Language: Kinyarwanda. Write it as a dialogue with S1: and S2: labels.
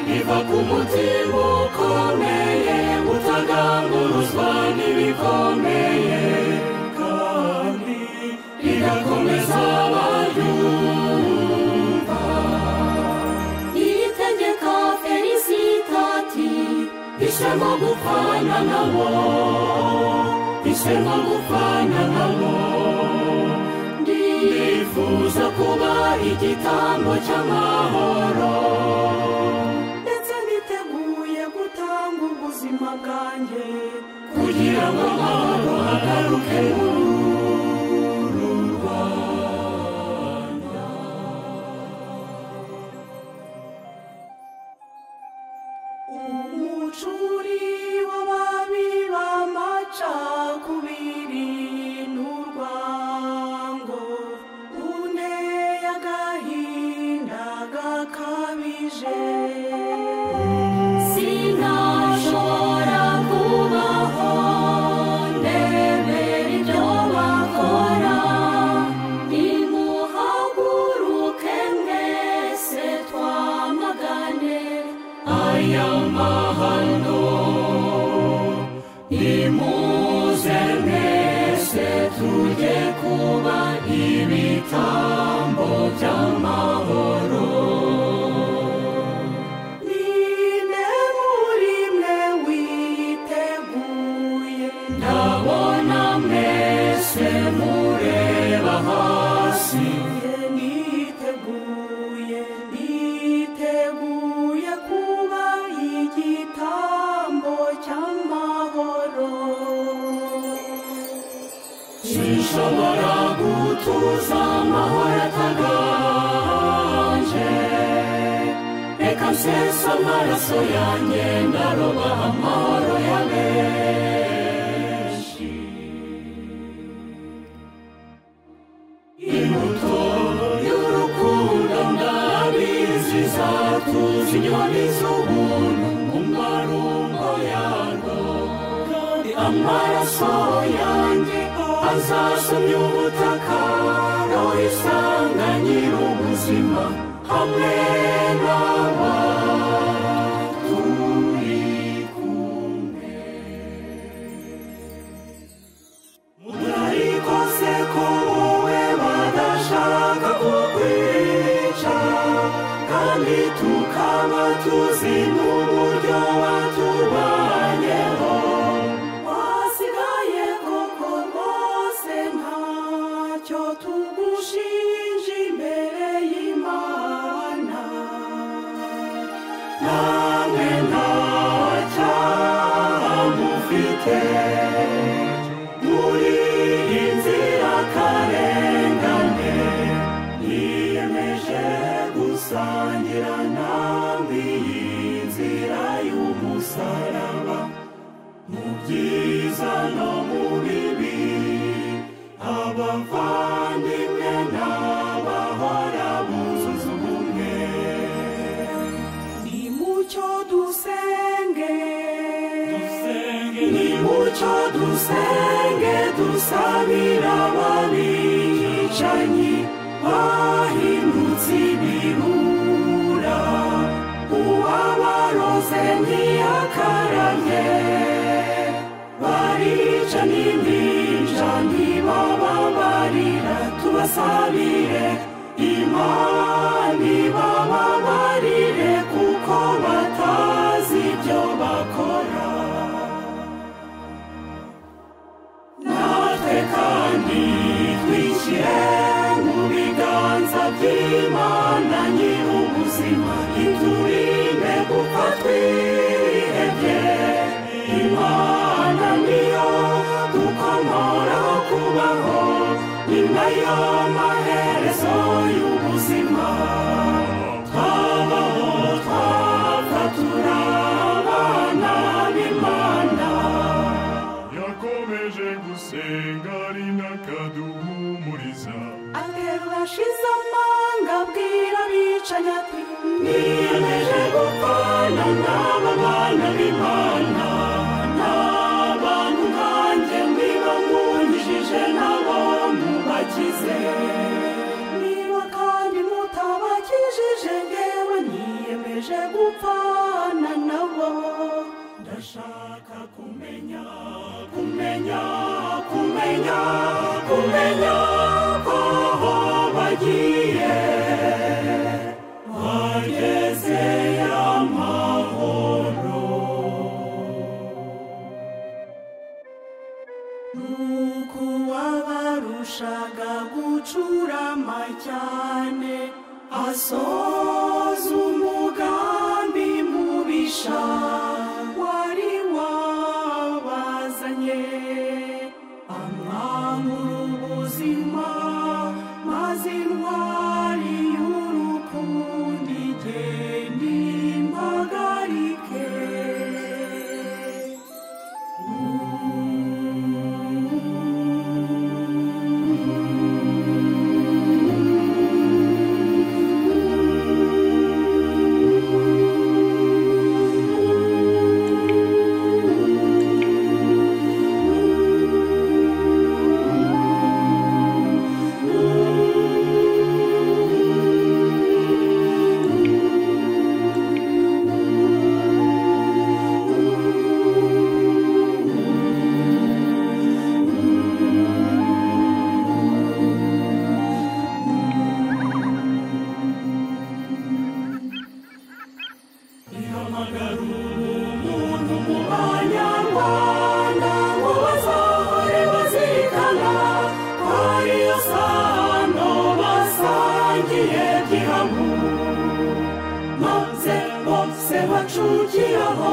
S1: biva ku mutima ukomeye utaganguruzwa n'ibikomeye kandi rigakomeza abayumva iri tegeka felisitati ishema gupfana nabo ishema gupfana nabo ndifuza kuba igitambo cy'amahoro ndetse niteguye gutanga ubuzima bwanjye kugira ngo amahoro agaruke mu Rwanda umucuri w'ababi b'amacakubiri n'urwango unteye agahinda gakabije sinashobora kubaho ndebera ibyo bakora nimuhaguruke mwese twamagane aya mahano nimuze mwese tujye kuba ibitambo by'amahoro Ninde muri mwe witeguye ndabona mwese mureba hasi niteguye niteguye kuba igitambo cy'amahoro sinshobora gutuza amahoro ataganje reka nsesa amaraso yanjye ndaroba amahoro ya benshi imbuto y'urukundo ndabizi zatuza inyoni z'ubuntu mu marumbo yarwo kandi amaraso yanjye azasomya ubutaka roho isanga nyir'ubuzima hamwe n'aba turi kumwe murarikose ko wowe badashaka kukwica kandi tukaba tuzi n'uburyo watubanyeho wasigaye koko rwose ntacyo tugushinja imbere y'imana nawe nta cyaha mufite muri inzira karengane yiyemeje gusangira namwe iyi nzira y'umusaraba mu byiza no mu bibi abavandimwe n'abahora buzuza ubumwe ni mucyo dusenge ni mucyo dusenge dusabira ababicanyi bahindutse ibirura uwabaroze ntiyakaramye barica n'imbinja ntibababarira tubasabire imana ibababarire kuko batazi ibyo bakora natwe kandi twishyire mu biganza by'imana nyir'ubuzima iturinde kuko twihebye imana niyo dukomoraho kubaho ni nayo maherezo y'ubuzima twabaho twapfa turabana b'imana
S2: yakomeje gusenga ari n'akaduhumuriza
S1: aterura ashize amanga abwira abicanyi ati niyemeje gupfana n'aba bana b'imana n'abantu nkanjye niba mwungishije nabo mubakize niba kandi mutabakijije ngewe niyemeje gupfana kumenya kumenya kumenya kumenya aho bagiye hageze amahoro nuko uwabarushaga gucurama cyane asoza umugambi mubisha wari wabazanye amwambura ubuzima maze intwari y'urukundo igenda impagarike ihamagara umuntu mu banyarwanda ngo bazahore bazirikana ko ariyo sano basangiye gihamwe maze bose bacukiraho